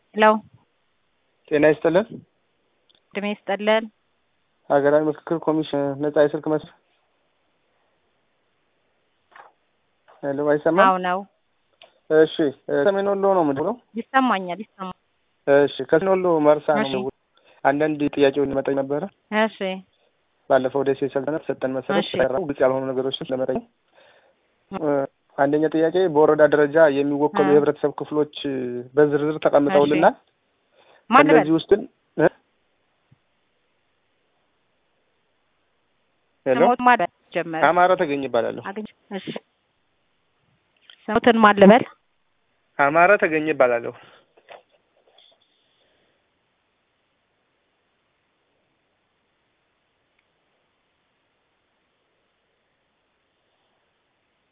ሄሎ ጤና ይስጥልን። እድሜ ይስጥልን። ሀገራዊ ምክክር ኮሚሽን ነጻ የስልክ መስመር ሄሎ፣ አይሰማም? አዎ ነው። እሺ፣ ሰሜን ወሎ ነው የምደውለው። ይሰማኛል፣ ይሰማል። እሺ፣ ከሰሜን ወሎ መርሳ ነው እሺ። የምደውለው። አንዳንድ ጥያቄውን ለመጠየቅ ነበረ። እሺ ባለፈው ደሴ ሰልጠነት ሰጠን መሰረት እሺ። ስለቀረቡ ግልጽ ያልሆኑ ነገሮችን ለመጠየቅ እ፣ አንደኛ ጥያቄ በወረዳ ደረጃ የሚወከሉ እ። የህብረተሰብ ክፍሎች እ፣ በዝርዝር ተቀምጠውልናል። ማን ልበል? ከእነዚህ ውስጥ እ? ሄሎ ስሞት ማን ልበል? ጀመረ አማረ ተገኝ ይባላለሁ። አግኝ እሺ ስሞትን ማን ልበል? አማረ ተገኝ ይባላለሁ።